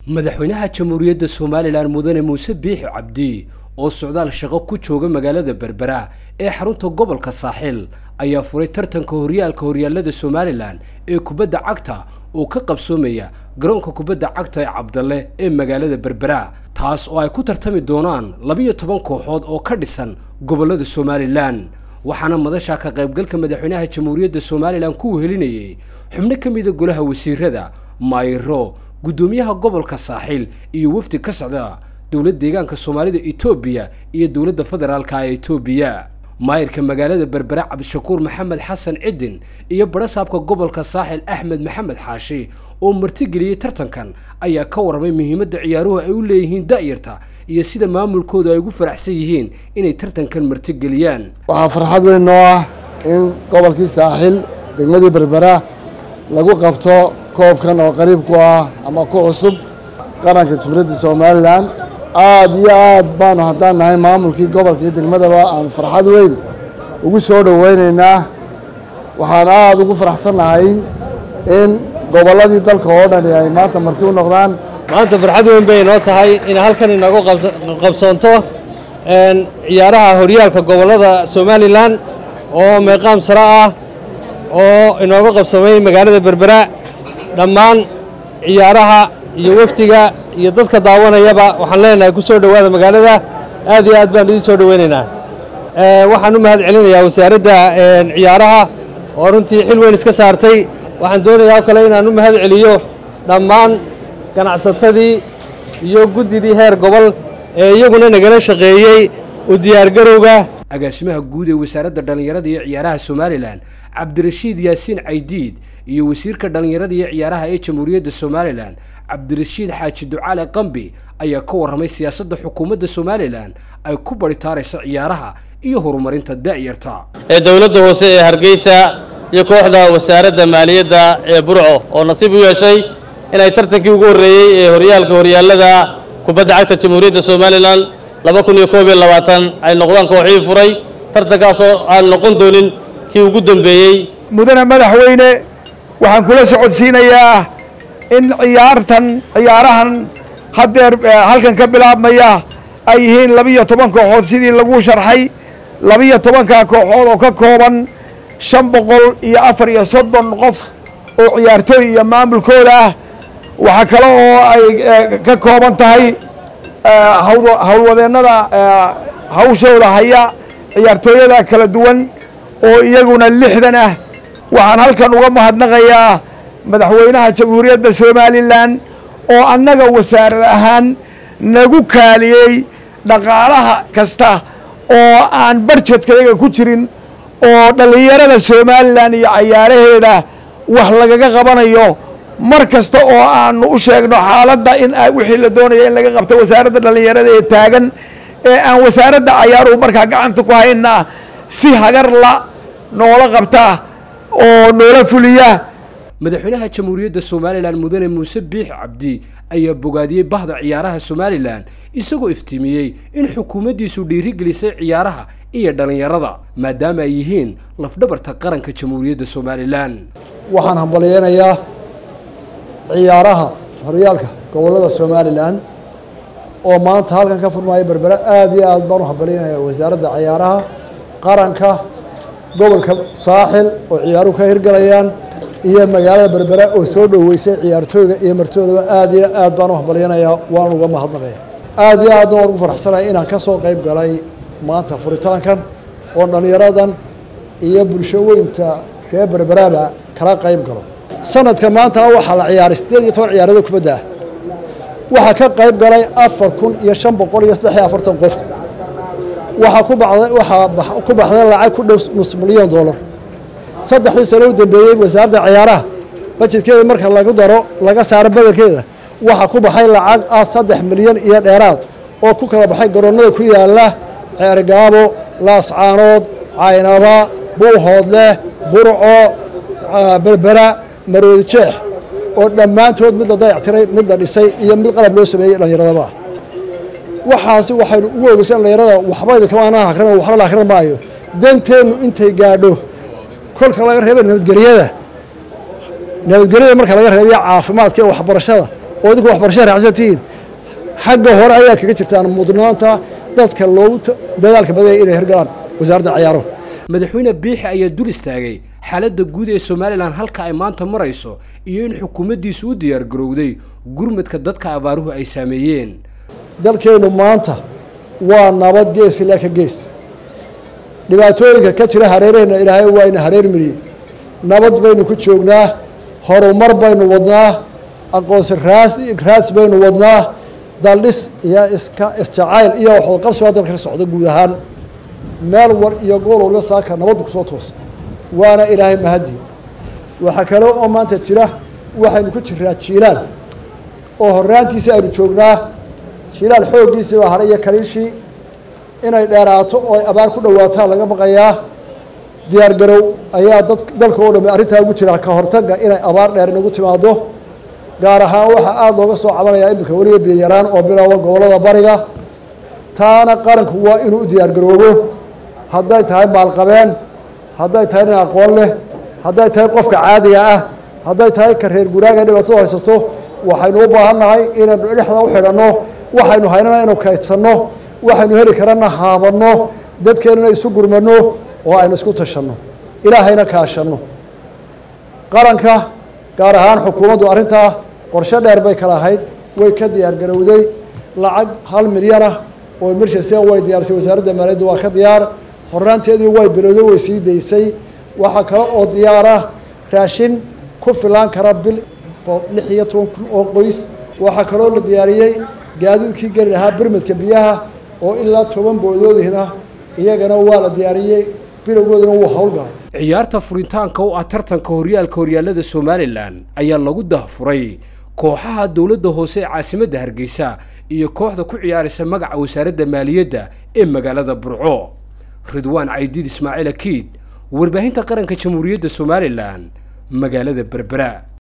madaxweynaha jamhuuriyadda somalilan mudane muuse biixi cabdi oo socdaal shaqo ku jooga magaalada berbera ee xarunta gobolka saaxil ayaa furay tartanka horyaalka horyaalada somalilan ee kubadda cagta oo ka qabsoomaya garoonka kubadda cagta ee cabdalle ee magaalada berbera taas oo ay ku tartami doonaan labiyo toban kooxood oo ka dhisan gobollada somalilan waxaana madasha ka qaybgalka madaxweynaha jamhuuriyadda somalilan ku wehelinayay xubno ka mida golaha wasiirada maayiro guddoomiyaha gobolka saaxil iyo wafdi ka socda dowlad deegaanka soomaalida etoobiya iyo dowladda federaalka ee etoobiya maayirka magaalada berbera cabdishakuur maxamed xasan cidin iyo barasaabka gobolka saaxil axmed maxamed xaashi oo martigeliyey tartankan ayaa ka warramay muhiimadda ciyaaruhu ay u leeyihiin da'yarta iyo sida maamulkoodu ay ugu faraxsan yihiin inay tartankan martigeliyaan waxaa farxad weyn noo ah in gobolkii saaxil degmadii berbera lagu qabto koobkan oo qariib ku ah ama ku cusub qaranka jumhuuriyadda somalilan aada iyo aad baanu haddaan nahay maamulkii gobolkii degmadaba aanu farxad weyn ugu soo dhoweynaynaa waxaan aada ugu faraxsannahay in gobolladii dalka oo dhani ay maanta marti u noqdaan maanta farxad weyn bay inoo tahay in halkan inagu qabsoonto ciyaaraha horyaalka gobollada somalilan oo meeqaam sare ah oo inooga qabsamay magaalada berbera dhammaan ciyaaraha iyo wafdiga iyo dadka daawanayaba waxaan leenahay ku soo dhowaada magaalada aad iyo aad baan idiin soo dhoweynaynaa waxaan u mahad celinayaa wasaaradda ciyaaraha oo runtii xil weyn iska saartay waxaan doonayaa oo kale inaan u mahad celiyo dhammaan ganacsatadii iyo guddidii heer gobol ee iyaguna nagala shaqeeyey u diyaargarowga agaasimaha guud ee wasaaradda dhallinyarada iyo ciyaaraha somalilan cabdirashiid yaasiin caydiid iyo wasiirka dhallinyarada iyo ciyaaraha ee jamhuuriyadda somalilan cabdirashiid xaaji ducaale qambi ayaa ka warramay siyaasadda xukuumadda somalilan ay ku baritaarayso ciyaaraha iyo horumarinta da'yarta ee dowladda hoose ee hargeysa iyo kooxda wasaaradda maaliyadda ee burco oo nasiib u yeeshay inay tartankii ugu horreeyey ee horyaalka horyaallada kubadda cagta jamhuuriyadda somalilan laba kun iyo koob iyo labaatan ay noqdaan kooxii furay tartankaasoo aan noqon doonin kii ugu dambeeyey mudane madaxweyne waxaan kula socodsiinayaa in ciyaartan ciyaarahan haddeer halkan ka bilaabmaya ay yihiin labiyo toban kooxood sidii lagu sharxay labiyo tobanka kooxood oo ka kooban shan boqol iyo afar iyo soddon qof oo ciyaartooy iyo maamulkooda ah waxaa kale oo ay ka kooban tahay howlwadeennada hawshooda haya ciyaartooyada kala duwan oo iyaguna lixdan ah waxaan halkan uga mahadnaqayaa madaxweynaha jamhuuriyadda somalilan oo annaga wasaarad ahaan nagu kaaliyey dhaqaalaha kasta oo aan barjedkayaga ku jirin oo dhallinyarada somalilan iyo cayaaraheeda wax lagaga qabanayo mar kasta oo aanu u sheegno xaaladda in wixii la doonaya in laga qabto wasaaradda dhallinyarada ee taagan ee aan wasaaradda cayaaruhu markaa gacanta ku hayna si hagar la noola qabta oo noola fuliya madaxweynaha jamhuuriyadda somalilan mudane muuse biix cabdi ayaa bogaadiyey bahda ciyaaraha somalilan isagoo iftiimiyey in xukuumaddiisu dhiirigelisay ciyaaraha iyo dhallinyarada maadaama ay yihiin lafdhabarta qaranka jamhuuriyadda somalilan waxaan hambalyeynayaa ciyaaraha horyaalka gobollada somalilan oo maanta halkan ka furmaya berbera aada iyo aad baan u hambalyeynayaa wasaaradda ciyaaraha qaranka gobolka saaxil oo ciyaaruhu ka hirgalayaan iyo magaalada berbera oo soo dhoweysay ciyaartooyga iyo martoodaba aada iyo aad baan u hambalyanayaa waan uga mahadnaqaya aada iyo aadna waan ugu faraxsanaya inaan ka soo qayb galay maanta furitaankan oo dhallinyaradan iyo bulsho weynta reer berberaba kala qayb galo sanadka maantana waxaa la ciyaaray siddeed iyo toban ciyaarado kubadda ah waxaa ka qayb galay afar kun iyo shan boqol iyo saddex iyo afartan qof waxaa ku baxday waxaa ku baxday lacag ku dhow nus milyan dollar saddexdii sano u dambeeyey wasaaradda ciyaaraha bajedkeeda marka lagu daro laga saaro badelkeeda waxaa ku baxay lacag ah saddex milyan iyo dheeraad oo ku kala baxay garoonnada ku yaala ceergaabo laascaanood caynaba buuhoodleh burco berbera maroodi jeex oo dhammaantood mid la dayactiray mid la dhisay iyo mid qalab loo sameeyey dhallinyaradaba waxaasi waxaynu ugu ogeysay dhallinyarada waxba idinkamaan akrin waxba la akrin maayo danteennu intay gaadho kolka laga reeba nabadgelyada nabadgelyada marka laga reebiyo caafimaadka iyo waxbarashada oo idinku waxbarasha raacsan tihiin xagga hore ayaa kaga jirtaan mudnaanta dadka loogu dadaalka badaya inay hirgalaan wasaaradda ciyaaruhu madaxweyne biixi ayaa dul istaagay xaaladda guud ee somalilan halka ay maanta marayso iyo in xukuumaddiisu u diyaargarowday gurmadka dadka abaaruhu ay saameeyeen dalkeennu maanta waa nabad gees ilaa ka gees dhibaatooyinka ka jira hareeraheenna ilaahay waa ina hareer mariyey nabad baynu ku joognaa horumar baynu wadnaa aqoonsi raas raas baynu wadnaa daldhis iyo iska isjacayl iyo waxwadaqabsi baa dalka ka socda guud ahaan meel war iyo gool walba saaka nabaddu kusoo toosa waana ilaahay mahadi waxaa kale oo maanta jira waxaynu ku jiraa jiilaal oo horaantiisa aynu joognaa jiilaal xooggiisii baa hadhay iyo kaliishii inay dheeraato oo ay abaar ku dhawaataan laga baqayaa diyaar garow ayaa dad dalka oo dhami arrintaa ugu jira ka hortagga inay abaar dheer inagu timaado gaar ahaan waxaa aada looga soo cabanayaa iminka weliba biyayaraan oo bilaawa gobollada bariga taana qaranku waa inuu u diyaar garoobo hadday tahay maalqabeen hadday tahay nin aqoon leh hadday tahay qofka caadiga ah hadday tahay ka reer guraaga dhibaatada haysato waxaynu u baahan nahay inaynu dhexda u xidhanno waxaynu haynana inu kaydsanno waxaynu heli karana haabanno dadkeennuna isu gurmanno oo aynu isku tashanno ilaahayna kaashanno qaranka gaar ahaan xukuumaddu arrintaa qorshe dheer bay kala ahayd way ka diyaar garowday lacag hal milyan ah oo emergency way diyaarisay wasaaradda maaliyadda waa ka diyaar horaanteedii way bilowday way sii daysay waxaa kale oo diyaara raashin ku filaan kara bil lix iyo toban kun oo qoys waxaa kaloo la diyaariyey gaadiidkii geli lahaa birmadka biyaha oo ilaa toban boodoodihna iyagana waa la diyaariyey bilowgoodina wuu howlgalay ciyaarta furitaanka u ah tartanka horyaalka horyaalada somalilan ayaa lagu dahfuray kooxaha dowladda hoose ee caasimadda hargeysa iyo kooxda ku ciyaaraysa magaca wasaaradda maaliyadda ee magaalada burco ridwaan caydiid ismaaciil akiid warbaahinta qaranka jamhuuriyadda somalilan magaalada berbera